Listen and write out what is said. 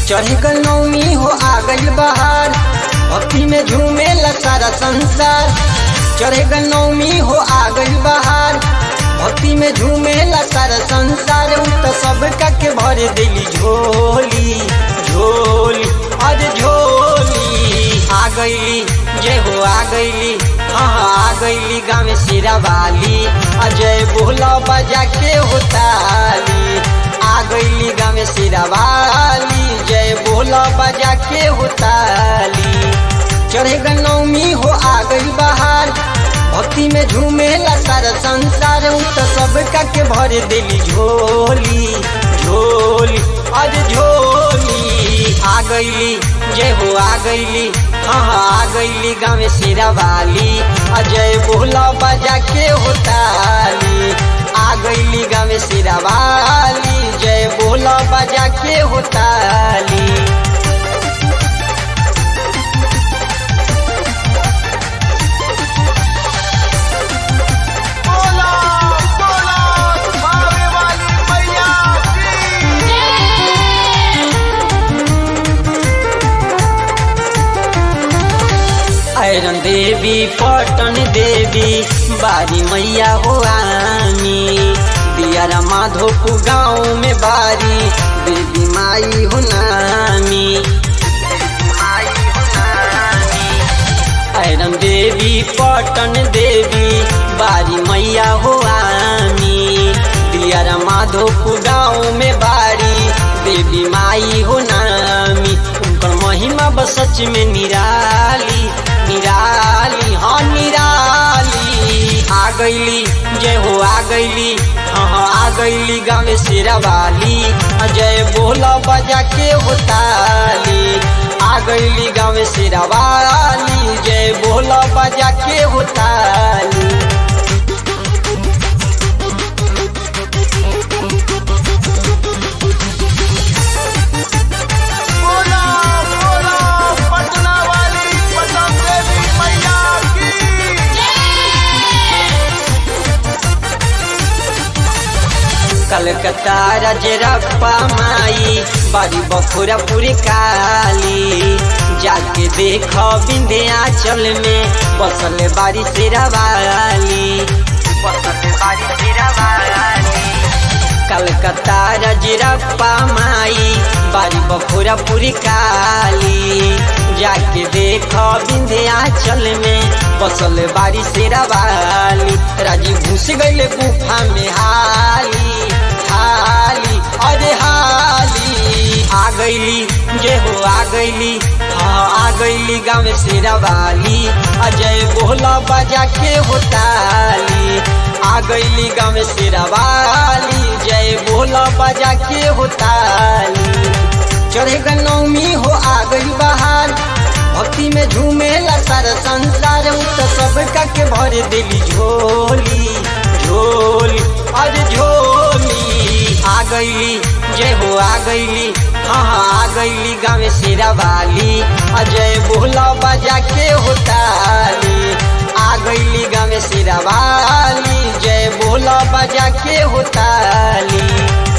चढ़ गल नौमी हो आ गई बहार भक्ति में झूमे सारा संसार चढ़ गल नौमी हो आ गई बहार भक्ति में झूमे सारा संसार उ तो सब के भर दिली झोली झोली अरे झोली आ गईली जय हो आ गईली हाँ हाँ आ गईली गाँव सिरा वाली अजय बोला बजा के होताली आ गईली गाँव सिरा वाली जय बोला बजा के होताली चढ़े नौमी हो आ गई बहार भक्ति में झूमेला सारा संसार उ तो सब के भर दिली झोली झोली अरे झोली आ गईली जय हो आ गईली हाँ हाँ आ गईली गाँव सिरा वाली अजय बोला बजा के होताली आ गईली गाँव सिरा वाली जय बोला बजा के होताली बोला बोला भावे वाली मैया की आयरन देवी पटन देवी बारी मैया हो आमी दियारा माधोपु गाँव में बारी देवी माई हो नामी आयरन देवी पटन देवी बारी मैया हो आमी दियारा माधोपु गाँव में बारी देवी माई हो नामी उनकर महिमा बस सच में निराली निराली हाँ निराली आ गईली जय हो आ गईली हाँ हाँ आ गईली गाँव शेरा वाली जय बोला बजा के होताली आ गईली गाँव शेरा वाली जय बोला बजा के होताली बोला बोला पटना वाली पटन देवी मैया की कलकत्ता रजरप्पा माई बारी बखुरपुर काली जाके देख विंध्याचल में बसल बारी शेरावाली बसल बारी शेरावाली कलकत्ता रजरप्पा माई बारी बखुरपुर काली जाके देख विंध्याचल में बसल बारी शेरावाली राजी घुस गईले गुफा में हाली हाली अरे हाली आ गईली जय हो आ गईली हाँ आ गईली गाँव शेरावाली अजय बोला बजा के होताली आ गईली गाँव शेरावाली जय बोला बजा के होताली चढ़े नौमी हो आ गई बहार भक्ति में झूमेला सारा संसार उ तो सब के भर दिली झोली झोली अरे झोली आ गईली जय हो आ गईली हाँ हाँ आ गईली गाँव शेरा वाली अजय बोला बजा के होताली आ गईली गाँव शेरा वाली जय बोला बजा के होताली